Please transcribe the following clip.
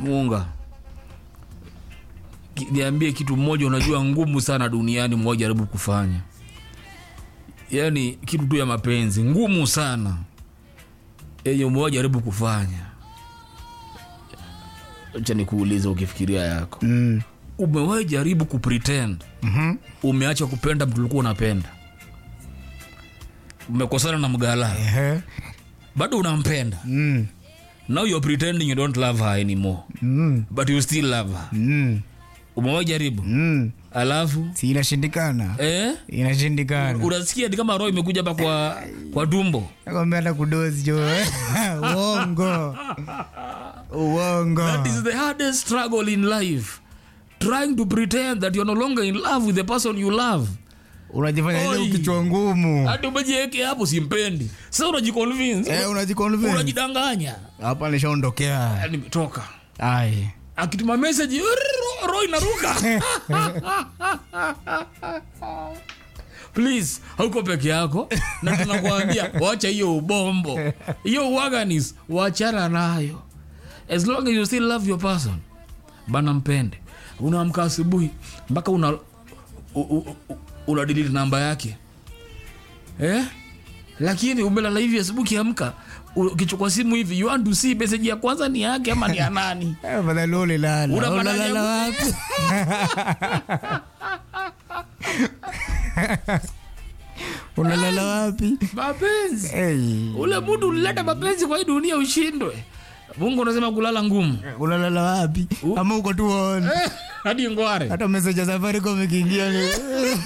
munga Ki- niambie kitu mmoja unajua ngumu sana duniani mmoja jaribu kufanya yaani kitu tu ya mapenzi ngumu sana yenye mmoja jaribu kufanya acha nikuulize ukifikiria yako Mm. umewahi jaribu kupretend Mhm. umeacha kupenda mtu ulikuwa unapenda umekosana na mgala Ehe. bado unampenda Mm. now you're pretending you don't love her anymore Mm. but you still love her Mm. umewahi jaribu Mm. alafu si inashindikana eh? inashindikana unasikia ni kama roho imekuja hapa kwa kwa tumbo nakwambia hata kudozi jo uongo uongo that is the hardest struggle in life trying to pretend that you're no longer in love with the person you love unajifanya ile Oi. kichwa ngumu hati umejiweke hapo simpendi sasa unajiconvince Eh, unajiconvince. unajidanganya hapa nishaondokea Yani, toka ai akituma message ro- roho inaruka please hauko peke yako na tunakuambia wacha hiyo ubombo hiyo uwaganis wachana nayo as long as you still love your person bana mpende unaamka asubuhi mpaka una u- u- u- una delete namba yake eh? lakini umelala hivi asubuhi kiamka ukichukua simu hivi you want to see message ya kwanza ni yake ama ni ya nani fadhali ulilala Unapata ulalala jamu- wapi unalala wapi mapenzi Hey. ule mudu ulileta mapenzi kwa hii dunia ushindwe mungu unasema kulala ngumu unalala wapi ama uko tu on hadi ngware hata meseja safari komikiingia